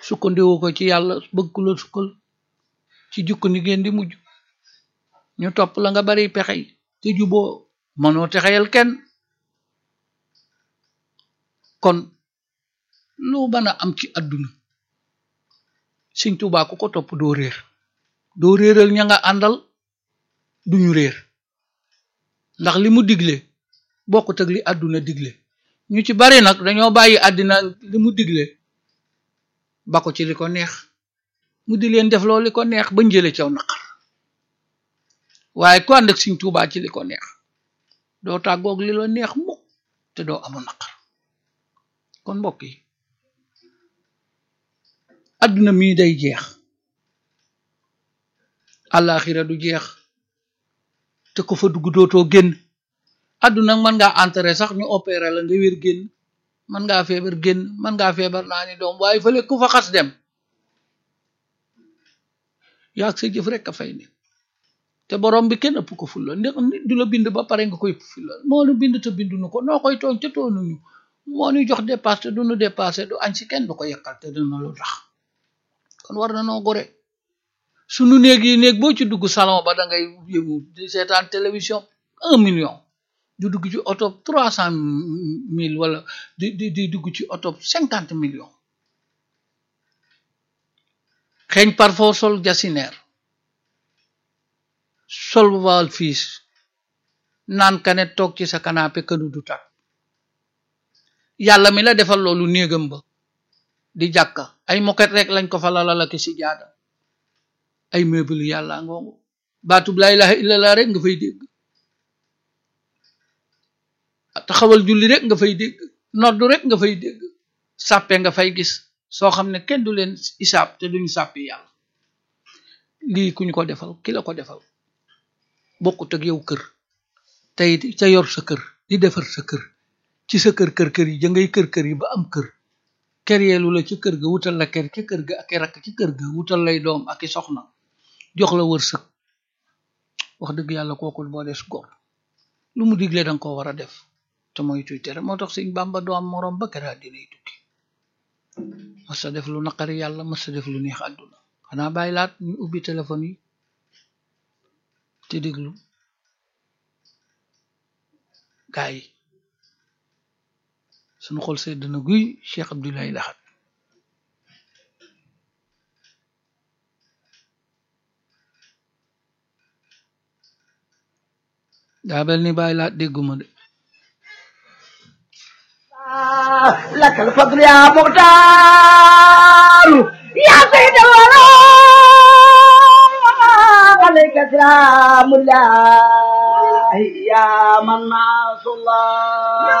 sukkandiwu ko ci yàlla bëgg ku la sukkal ci jukk ni ngeen di mujj ñu topp la nga bari pexe yi te juboo mënoo texeyal kenn kon lu mën a am ci àdduna Sëñ Tuubaa ku ko topp doo réer doo réeral ña nga àndal duñu réer ndax li mu digle bokkut ak li àdduna digle ñu ci bari nag dañoo bàyyi àddina li mu digle ba ko ci li ko neex mu di leen def loolu li ko neex ba njële caw naqar waaye ku ànd ak Sëñ Tuubaa ci li ko neex doo tàggoog li la neex mukk te doo amu naqar kon mbokk yi àdduna mii day jeex àllaaxira du jeex te ko fa dugg dootoo génn àdduna mën ngaa enterré sax ñu opéré la nga wér génn mën ngaa feebar génn mën ngaa feebar naa ni doom waaye fële ku fa xas dem yaag sa jëf rek a fay ne te borom bi kenn ëpp ko fulla ndax nit du la bind ba pare nga koy fulla moo nu bind te binduñu ko noo koy tooñ te toonuñu moo ñu jox dépasse te duñu dépassé du añ si kenn du ko yekkal te dina lu tax kon war na noo gore sunu néeg yi néeg boo ci dugg salon ba da ngay yëngu di seetaan télévision un million di dugg ci oto trois cent mille wala di di di dugg ci oto cinquante millions xeeñ parfois sol jasineer sol wal fiis naan kanet toog ci sa canapé kënu du tak yàlla mi la defal loolu néegam ba di jàkka ay moket rek lañ ko fa lalala ki si jaada ay meuble yàlla ngoongu baatub laa ilaha illallah rek nga fay dégg taxawal julli rek nga fay dégg noddu rek nga fay dégg sàppe nga fay gis soo xam ne kenn du leen isaab te duñu sàppi yàlla lii kuñ ko defal ki la ko defal bokkut ak yow kër tey ca yor sa kër di defar sa kër ci sa kër kër kër yi ja ngay kër kër yi ba am kër kër yeelu la ci kër ga wutal la kër ci kër ga ak i rakk ci kër ga wutal lay doom ak i soxna jox la wërsëg wax dëgg yàlla kooku boo des góor lu mu digle danga ko war a def te mooy tuy tere moo tax sëñ Bàmba doo am moroom ba kera dinay tukki masa def lu naqari yàlla masa def lu neex àdduna xanaa bàyyi laat ñu ubbi téléphone yi te déglu gaa yi sunu xol sedd na guy Cheikh Abdoulaye Lahat daa bel ni bàyyi laat dégguma de لك الفضل يا مختار يا سيد الورى عليك سلام الله يا من ناص الله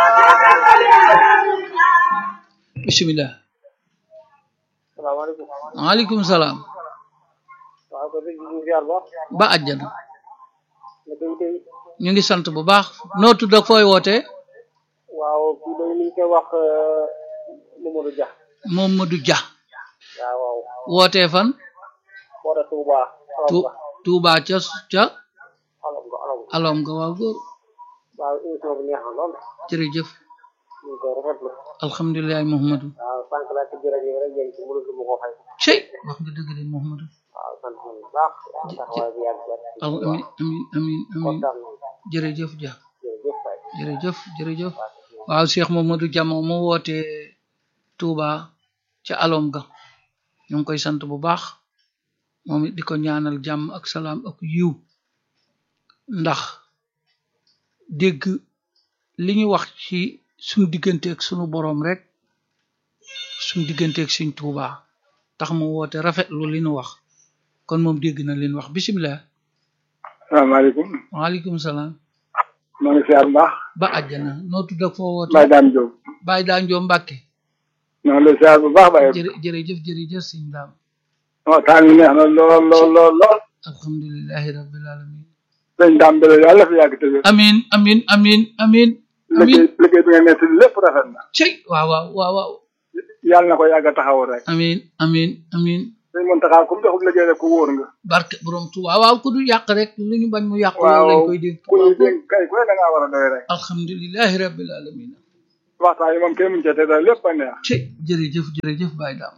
bismillah salaamaaleykum waaleykum salaam waaw ko sëñ bi ñu ziar baax ba àjjana nga day day ñu ngi sant bu baax noo tudd ak fooy wootee waaw kii day ni ñu koy wax Mamadou Dia Mamadou Dia waaw waaw wootee fan moo tax Touba tu alom nga Tuubaa ca ca alom nga alom nga alom nga waaw góor waaw émission bi neex na lool jërëjëf ñu ngi koy rafetlu alhamdulilahi Muhammadu waaw sànq laa ci rajo yi rek yéen ci mënul lu ma ko fay cey wax nga dëgg de Muhammadu waaw sant nañu bu baax taxawaay bi yàgg ba al amin amin amin amin kontaan nañu jërëjëf Dia jërëjëf Faye jërëjëf jërëjëf waaw Cheikh Mamadou Dia moom mu wootee Touba ca alom ga ñu ngi koy sant bu baax moom it di ko ñaanal jàmm ak salaam ak yiw ndax dégg li ñu wax ci suñu diggante ak sunu boroom rek suñu diggante ak suñ Touba tax mu woote rafetlu li ñu wax kon moom dégg na leen wax bisimilah salaamaaleykum waaleykum salaam maa ngi siyaar bu baax ba àjjana noo tudd ak foo woote Baye Dame Diop Baye daa njoo Mbàkke maa ngi lay siyaar bu baax Baye jërë jërëjëf jërëjëf sëñ daam waxtaan wi neex na lool lool lool lool alhamdulilahi rabbil alamin sëñ Dame Bele yàlla fi yàgg tëjee amin amin amin amin amin liggéey liggéey bi nga nekk lépp rafet na cey waaw waaw waaw waaw yàlla na ko yàgg a taxaw rek amin amin amin sëñ Mountakha ku mu joxub liggéey rek ku wóor nga barke borom Tuuba waaw ku du yàq rek lu ñu bañ mu yàq yow waaw lañ koy dégg ku ñu dénk kay ku ne da ngaa war a doy rek alhamdulilahi rabbil alamin waxtaan yi moom kenn muñu cee te lépp a neex cey jërëjëf jërëjëf Baye daam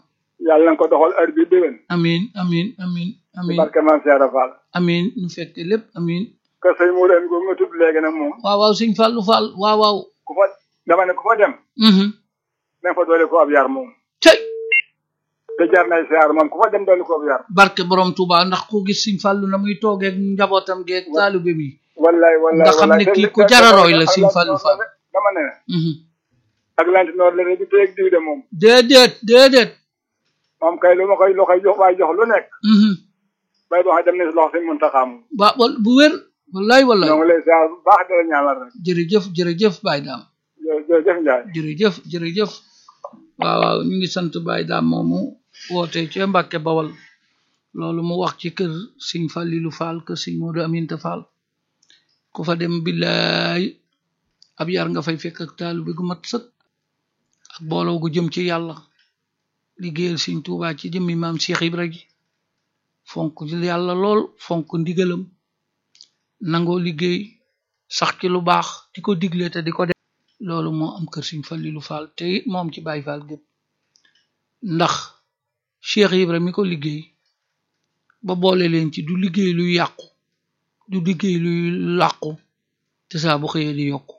yàlla na ko doxal heure bi déwén amin amin amin ci amin barke Maam Seera Fall amin nu fekke lépp amin que sëñ Mourou Amy googu nga tudd léegi nag moom waaw waaw sëñ Fallu Fall waaw waaw ku fa dama ne ku fa dem mhm da nga fa doole ko ab yar moom tey te jar nay siyaar moom ku fa dem doole ko ab yar barke borom Touba ndax ku gis sëñ Fallu na muy toogeeg njabootam geeg taalibe mi wallaay wallaay Nga xam ne wallaay. kii te- ku te- jara te- roy la ak Sëñ lanti Fallu noor Fall. la de, dama ne mhm ak lanti noor la de di teeg diw de moom déedéet déedéet moom kay lu ma koy lu koy jox waay jox lu nekk mhm bay boo xam dem ne si loxo sëñ Muntaxa moom ba wal- bu wér wallaay wallaay ñoo ngi lay siyaar bu baax di la ñaanal rek jërëjëf jërëjëf Baye Dame jë- jërëjëf Njaay jërëjëf jërëjëf waaw waaw ñu ngi sant Baye Dame moomu woote ci Mbàkke Bawal loolu mu wax ci kër Sëñ Fallilu Fall kër Sëñ Moodu Aminta Fall ku fa dem billaay ab yar nga fay fekk ak taalu bi gu mat sëkk ak booloo gu jëm ci yàlla liggéeyal Sëñ Tuubaa ci jëmmi maam Cheikh Ibra ji fonk yàlla lool fonk ndigalam nangoo liggéey sax ci lu baax di ko digle te di ko def loolu moo am kër Sëñ Fallilu Fall te it moom ci Baay Fall gépp ndax Cheikh Ibra mi ko liggéey ba boole leen ci du liggéey luy yàqu du liggéey luy làqu te saa bu xëyee di yokku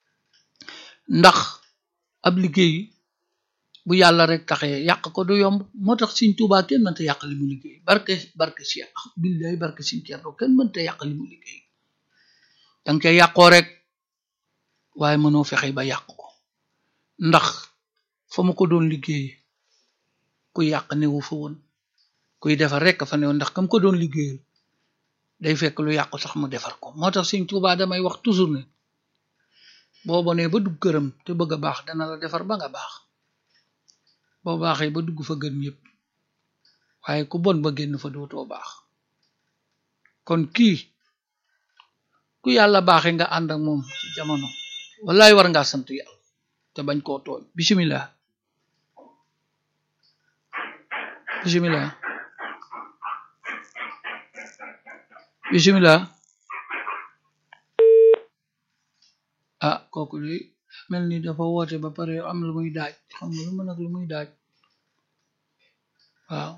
ndax ab liggéey bu yàlla rek taxee yàq ko du yomb moo tax Sëñ Tuubaa kenn mënta yàq li mu liggéey barke barke Cheikh billaay barke Sëñ Cerno kenn mënta yàq li mu liggéey danga ca yàqoo rek waaye mënoo fexe ba yàq ko ndax fa mu ko doon liggéey ku yàq newu fa woon kuy defar rek fa newoon ndax kam ko doon liggéeyal day fekk lu yàqu sax mu defar ko moo tax Sëñ Tuubaa damay wax toujours ne boo bonee ba dugg këram te bëgg a baax dana la defar ba nga baax boo baaxee ba dugg fa gën ñëpp waaye ku bon ba génn fa dootoo baax kon kii ku yàlla baaxe nga ànd ak moom ci jamono wallaay war ngaa sant yàlla te bañ koo tooñ bismillah bismillah bismillah ah kooku de mel ni dafa woote ba pare am lu muy daaj xam nga lu mën ak lu muy daaj waaw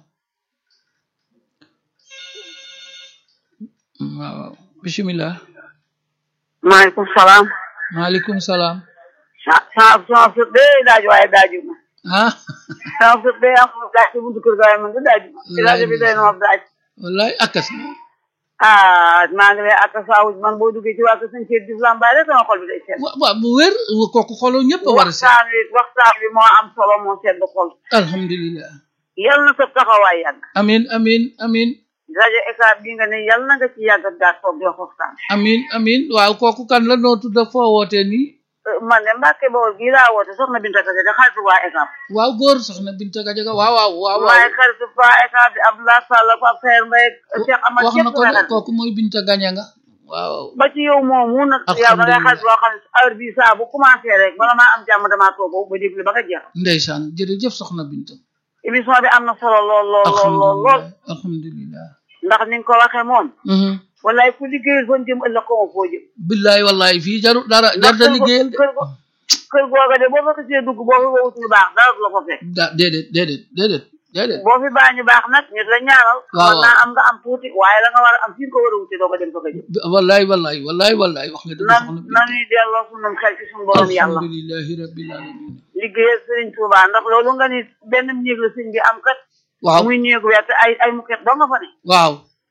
waaw bismillah maaleykum salaam. maaleykum salaam sa sa sama sët bee daaj waaye daaju ma. ah sama sët bee am daaj ci buntu kër ga waaye man de daaju ma. ci rajo bi day na ma daaj. wallaay akas ah maa ngi lay ak saawuj man boo duggee ci waa kër sëñ Cheikh Diouf Lambaye rek sama xol bi day sedd. wa waaw bu wér kooku xolo ñëpp a war a seet waxtaan wi waxtaan bi moo am solo moo sedd xol. alhamdulillah yal na sa taxawaay yàgg. amin amin amin rajo ECAB bi nga ne yal na nga ci yàgg ak daal toog di wax waxtaan. amin amin waaw kooku kan la noo tudd foo wootee nii man de Mbacke Bawol gii laa woote soxna Binta Kase de xaritu waa ECAB. waaw góor soxna Binta Gajaga waaw waaw waaw maay waaw xaritu waa ECAB bi Abdoulaye Sall ak Pape Saer Mbaye ak Cheikh Amad wax na ñëpp ko de xarit. kooku mooy Binta Gañanga waaw ba ci yow moomu nag yow da ngay xarit boo xam ne heure bii saa bu commencé rek bala maa am jàmm damaa toog ba déglu ba nga jeex ndeysaan jërëjëf soxna Binta émission bi am na solo lool lool lool lool lool alhamdulillah alhamdulillah ndax ni nga ko waxee moom mhm wallaay ku liggéeyul fon jëm ëllëg ko ma foo jëm billaay wallaay fii jaru dara jar ndax da kër go- liggéeyal de kër go- kër googa de boo fa xasee dugg boo fi wowut ñu baax dara du la ko fekk da déedéet déedéet déedéet déedéet boo fi baa ñu baax nag ñu la ñaanal Waaw, man naa am nga am tuuti waaye la nga war a am fi nga ko war a wuti doo ko dem fa nga jëm wallaay wallaay wallaay wallaay wax nga dëgg nan soxna Binta nanuy delloo sunum xel ci suñu borom yàlla alhamdulillahi rabbil alamin liggéeyal sëriñ Touba ndax loolu nga ni benn néeg la sëñ bi am kat waaw muy néegu weer te ay ay muket doo nga fa ne waaw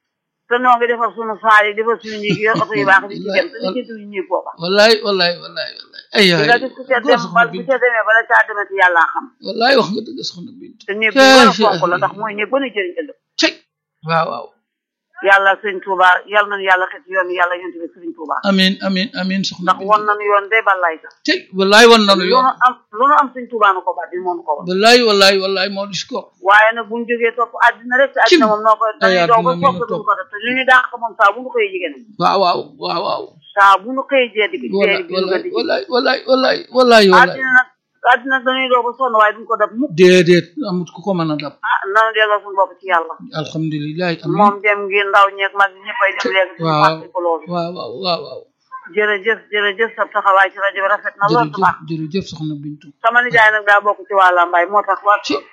te noo ngi defar sunu faar yi defar suñu néeg yor oto yu baax di ci dem te liggéey suñu néeg booba wallaay wallaay wallaay wallaay ay di ay nga gis ku ca góor dem soxna ba bu Binta ca demee bala caa demati yàllaa xam wallaay wax nga dëgg soxna Binta te néeg bu war a fonk la ndax mooy néeg ba nu jëriñ ëllëg cey waaw waaw yàlla sëñ Touba yàlla nañu yàlla xet yoon yàlla yonti bi sëriñ Touba amin amin amin soxna ndax won nañu yoon de balaay sax cey wallaay wan nanu lu yoon nu am lu nu am sëñ Touba nu ko bàddil moo nu ko won wallaay wallaay wallaay moo dis ko waaye nag buñ jógee topp àddina rek te àddina moom noo ko dañuy daw ba àddina mi nu sopp duñu topp. ko def te li ñu dàq moom saa bu nu koy jigéen waaw waaw waaw waaw saa bu nu koy jee digg wallaay jee bi ñu ko digg wallaay wallaay wallaay wallaay wallaay àddina nag àddina dañuy daw ba sonn waaye duñ ko def mukk déedéet amut ku ko mën a dab ah nanu delloo suñu bopp ci yàlla alhamdulilah amin moom dem ngi ndaw ñeeg mag ñi ñëppay dem léegi di waaw fàtte ko loolu waaw waaw waaw waaw jërëjëf jërëjëf sa taxawaay ci rajo bi rafet na lool jërëjëf tubaab jërëjëf soxna Bintu sama nijaay nag daa bokk ci waa Lambaay moo tax waa ci